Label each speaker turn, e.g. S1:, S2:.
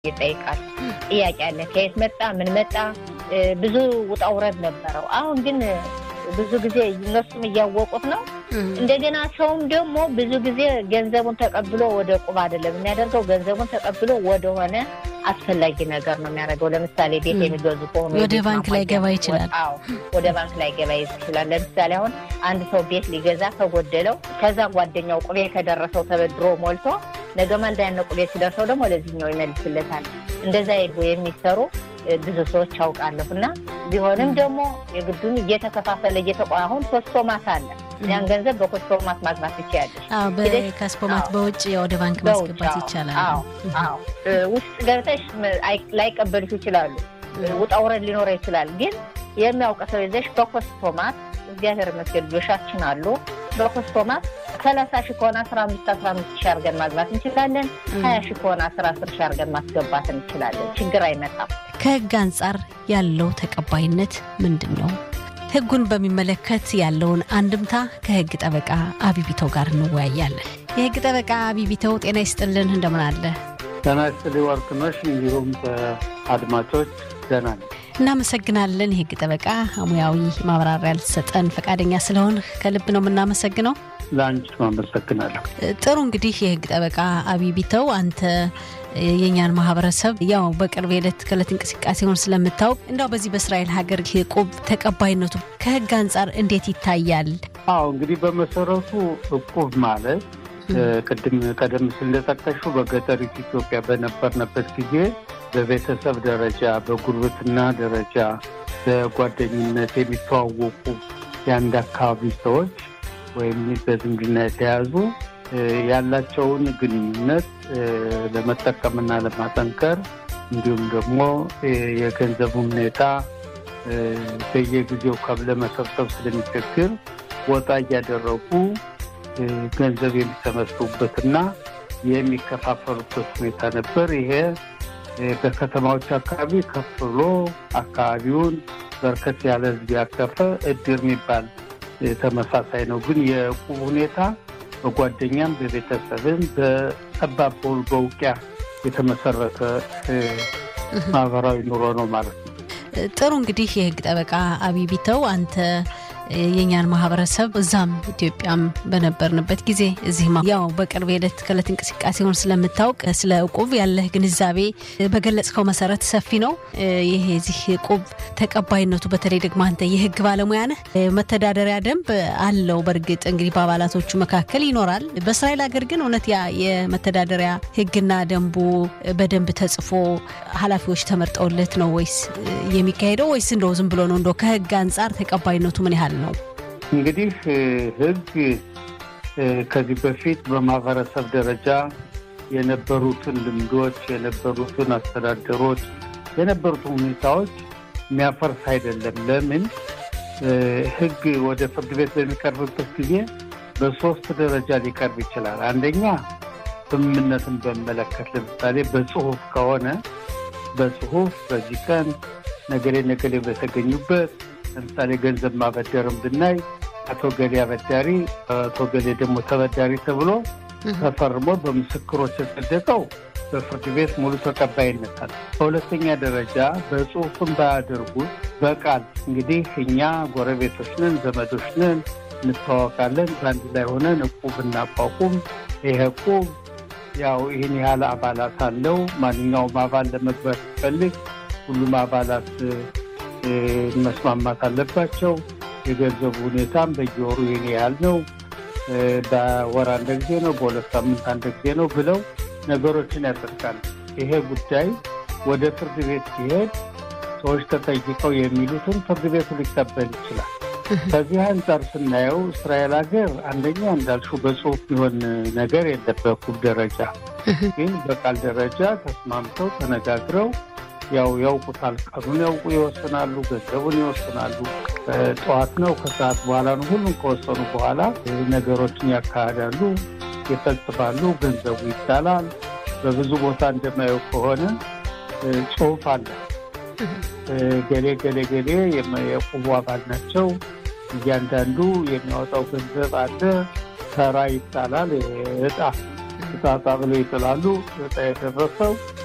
S1: ይጠይቃል። ጥያቄ አለ። ከየት መጣ? ምን መጣ? ብዙ ውጣ ውረድ ነበረው። አሁን ግን ብዙ ጊዜ እነሱም እያወቁት ነው። እንደገና ሰውም ደግሞ ብዙ ጊዜ ገንዘቡን ተቀብሎ ወደ ቁብ አይደለም የሚያደርገው። ገንዘቡን ተቀብሎ ወደሆነ አስፈላጊ ነገር ነው የሚያደርገው። ለምሳሌ ቤት የሚገዙ ከሆኑ
S2: ወደ ባንክ ላይ ገባ ይችላል።
S1: አዎ ወደ ባንክ ላይ ገባ ይችላል። ለምሳሌ አሁን አንድ ሰው ቤት ሊገዛ ከጎደለው ከዛ ጓደኛው ቁቤ ከደረሰው ተበድሮ ሞልቶ ነገ ማልዳ ያነ ቁቤ ሲደርሰው ደግሞ ለዚህኛው ይመልስለታል። እንደዛ የሚሰሩ ብዙ ሰዎች አውቃለሁ። እና ቢሆንም ደግሞ የግዱን እየተከፋፈለ እየተቋ አሁን ኮስቶማት አለ። ያን ገንዘብ በኮስቶማት ማግባት ትችያለሽ።
S2: ከስፖማት በውጭ ወደ ባንክ ማስገባት ይቻላል።
S1: ውስጥ ገብተሽ ላይቀበሉሽ ይችላሉ። ውጣ ውረድ ሊኖረ ይችላል። ግን የሚያውቅ ሰው ይዘሽ በኮስቶማት እግዚአብሔር ይመስገን ልጆቻችን አሉ። በኮስቶማት ሰላሳ ሺህ ከሆነ አስራ አምስት አስራ አምስት ሺህ አድርገን ማግባት እንችላለን። ሀያ ሺህ ከሆነ አስራ አስር ሺህ አድርገን ማስገባት እንችላለን። ችግር አይመጣም።
S2: ከህግ አንጻር ያለው ተቀባይነት ምንድን ነው? ህጉን በሚመለከት ያለውን አንድምታ ከህግ ጠበቃ አቢቢተው ጋር እንወያያለን። የህግ ጠበቃ አቢቢተው ጤና ይስጥልን፣ እንደምን አለ?
S3: ጤና ይስጥልኝ ወርቅነሽ፣ እንዲሁም አድማጮች ደህና ነኝ።
S2: እናመሰግናለን። የህግ ጠበቃ ሙያዊ ማብራሪያ ልትሰጠን ፈቃደኛ ስለሆን ከልብ ነው የምናመሰግነው።
S3: ለአንቺም አመሰግናለሁ።
S2: ጥሩ እንግዲህ የህግ ጠበቃ አቢቢተው አንተ የእኛን ማህበረሰብ ያው በቅርብ የዕለት ከዕለት እንቅስቃሴውን ስለምታውቅ እንዳው በዚህ በእስራኤል ሀገር እቁብ ተቀባይነቱ ከህግ አንጻር እንዴት ይታያል?
S3: አዎ እንግዲህ በመሰረቱ እቁብ ማለት ቅድም ቀደም ሲል እንደጠቀሽው በገጠሪቱ ኢትዮጵያ በነበርንበት ጊዜ በቤተሰብ ደረጃ፣ በጉርብትና ደረጃ፣ በጓደኝነት የሚተዋወቁ የአንድ አካባቢ ሰዎች ወይም በዝምድና የተያዙ ያላቸውን ግንኙነት ለመጠቀምና ለማጠንከር እንዲሁም ደግሞ የገንዘቡ ሁኔታ በየጊዜው ከብለ መሰብሰብ ስለሚቸግር ወጣ እያደረጉ ገንዘብ የሚሰበስቡበትና የሚከፋፈሉበት ሁኔታ ነበር። ይሄ በከተማዎች አካባቢ ከፍ ብሎ አካባቢውን በርከት ያለ ሕዝብ ያቀፈ እድር የሚባል ተመሳሳይ ነው። ግን የዕቁብ ሁኔታ በጓደኛም በቤተሰብም በጠባብ በውል በውቅያ የተመሰረተ ማህበራዊ ኑሮ ነው ማለት ነው።
S2: ጥሩ እንግዲህ የህግ ጠበቃ አቢቢተው አንተ የእኛን ማህበረሰብ እዛም ኢትዮጵያም በነበርንበት ጊዜ እዚህ ያው በቅርብ የዕለት ከዕለት እንቅስቃሴውን ስለምታውቅ ስለ እቁብ ያለህ ግንዛቤ በገለጽከው መሰረት ሰፊ ነው። ይሄ የዚህ እቁብ ተቀባይነቱ በተለይ ደግሞ አንተ የህግ ባለሙያ ነህ። መተዳደሪያ ደንብ አለው። በእርግጥ እንግዲህ በአባላቶቹ መካከል ይኖራል። በእስራኤል ሀገር ግን እውነት ያ የመተዳደሪያ ህግና ደንቡ በደንብ ተጽፎ ኃላፊዎች ተመርጠውለት ነው ወይስ የሚካሄደው ወይስ እንደው ዝም ብሎ ነው? እንደው ከህግ አንጻር ተቀባይነቱ ምን ያህል ነው?
S3: እንግዲህ ህግ ከዚህ በፊት በማህበረሰብ ደረጃ የነበሩትን ልምዶች፣ የነበሩትን አስተዳደሮች፣ የነበሩትን ሁኔታዎች የሚያፈርስ አይደለም። ለምን ህግ ወደ ፍርድ ቤት በሚቀርብበት ጊዜ በሶስት ደረጃ ሊቀርብ ይችላል። አንደኛ ስምምነትን በመለከት ለምሳሌ በጽሁፍ ከሆነ በጽሁፍ በዚህ ቀን ነገሌ ነገሌ በተገኙበት ለምሳሌ ገንዘብ ማበደርም ብናይ አቶ ገሌ አበዳሪ፣ አቶ ገሌ ደግሞ ተበዳሪ ተብሎ ተፈርሞ በምስክሮች የጸደቀው በፍርድ ቤት ሙሉ ተቀባይነት አለ። በሁለተኛ ደረጃ በጽሁፍም ባያደርጉት በቃል እንግዲህ እኛ ጎረቤቶች ነን፣ ዘመዶች ነን፣ እንተዋወቃለን፣ በአንድ ላይ ሆነን እቁብ እናቋቁም። ይሄ እቁብ ያው ይህን ያህል አባላት አለው። ማንኛውም አባል ለመግባት ሲፈልግ ሁሉም አባላት መስማማት አለባቸው። የገንዘቡ ሁኔታም በየወሩ ይህን ያህል ነው፣ በወር አንድ ጊዜ ነው፣ በሁለት ሳምንት አንድ ጊዜ ነው ብለው ነገሮችን ያጸድቃሉ። ይሄ ጉዳይ ወደ ፍርድ ቤት ሲሄድ ሰዎች ተጠይቀው የሚሉትን ፍርድ ቤቱ ሊቀበል ይችላል። ከዚህ አንጻር ስናየው እስራኤል ሀገር አንደኛ እንዳልሽው በጽሁፍ የሚሆን ነገር የለም። በእቁብ ደረጃ ግን በቃል ደረጃ ተስማምተው ተነጋግረው ያው ያውቁታል። ቀኑን ያውቁ ይወስናሉ፣ ገንዘቡን ይወስናሉ። ጠዋት ነው ከሰዓት በኋላ ነው። ሁሉም ከወሰኑ በኋላ ነገሮችን ያካሂዳሉ፣ ይፈጽማሉ። ገንዘቡ ይጣላል። በብዙ ቦታ እንደማየው ከሆነ ጽሁፍ አለ። ገሌ ገሌ ገሌ የዕቁቡ አባል ናቸው። እያንዳንዱ የሚያወጣው ገንዘብ አለ። ተራ ይጣላል። እጣ እጣ ብለው ይጥላሉ። እጣ የደረሰው